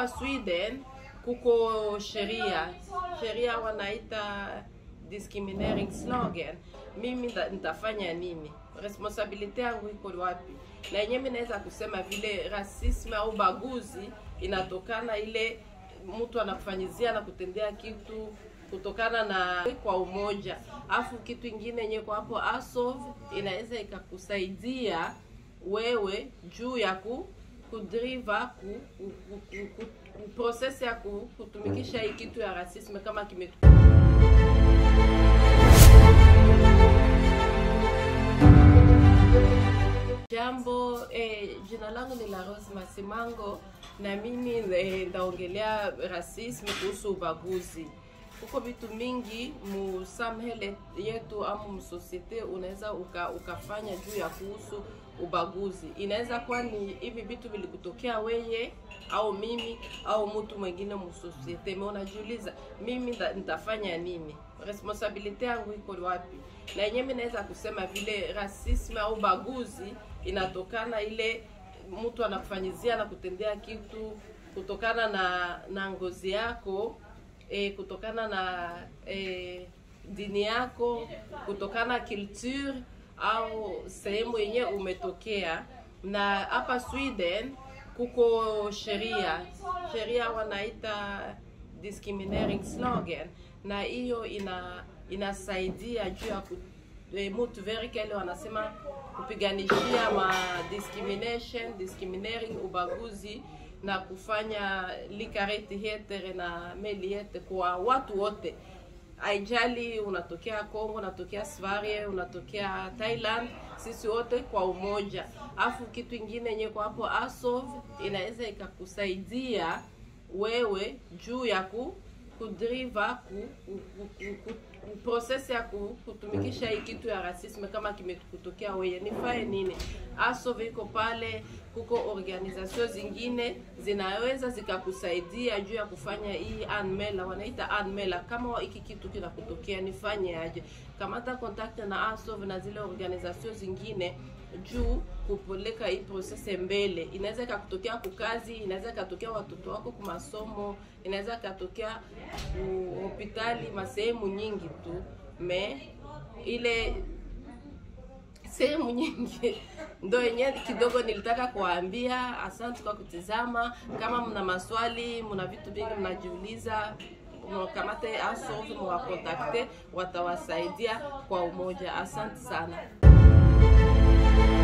hapa Sweden kuko sheria sheria wanaita discriminating slogan. Mimi nda- nitafanya nini? Responsibility yangu iko wapi? Na yenyewe mimi naweza kusema vile rasisme au baguzi inatokana ile mtu anakufanyizia na kutendea kitu kutokana na kwa umoja, afu kitu ingine yenye kwa hapo ASOV inaweza ikakusaidia wewe juu ya ku kudriva ku, ku, ku, ku, ku, ku process ya ku, kutumikisha hii kitu ya rasisme kama kime Jambo eh, jina langu ni la Rose Masimango na mimi eh, ndaongelea rasisme kuhusu ubaguzi. Huko vitu mingi mu samhele yetu ama msosiete unaweza uka, ukafanya juu ya kuhusu ubaguzi. Inaweza kuwa ni hivi vitu vilikutokea weye au mimi au mtu mwingine msosiete, me unajiuliza mimi nda- nitafanya nini? Responsibility yangu iko wapi? Na yenyewe mimi naweza kusema vile rasisme au baguzi inatokana ile mtu anakufanyizia na kutendea kitu kutokana na na ngozi yako e, kutokana na e, dini yako kutokana culture au sehemu yenye umetokea na hapa Sweden kuko sheria sheria wanaita discriminating slogan na hiyo ina inasaidia juu ya ku- eh, mutu verikele wanasema kupiganishia ma discrimination discriminating ubaguzi na kufanya likareti hetere na meli yete kwa watu wote aijali unatokea Kongo, unatokea Sverige, unatokea Thailand, sisi wote kwa umoja. Afu kitu ingine yenye kwa hapo ASOV inaweza ikakusaidia wewe juu ya ku kudriva ku, ku, ku, ku, ku, ku process ya ku, kutumikisha hii kitu ya rasisme kama kimekutokea wewe, nifae nini? ASOV iko pale, kuko organization zingine zinaweza zikakusaidia juu ya kufanya hii anmela, wanaita anmela. Kama hiki kitu kinakutokea nifanye aje? Kamata contact na ASOV na zile organization zingine juu kupeleka hii process mbele. Inaweza ikakutokea kukazi, inaweza ikatokea watoto wako kwa masomo, inaweza ikatokea ku hospitali, masehemu nyingi tu me ile sehemu nyingi ndo yenye kidogo nilitaka kuwaambia. Asante kwa kutizama. Kama mna maswali, mna vitu vingi mnajiuliza, mkamate ASOV, mwakontakte, watawasaidia kwa umoja. Asante sana.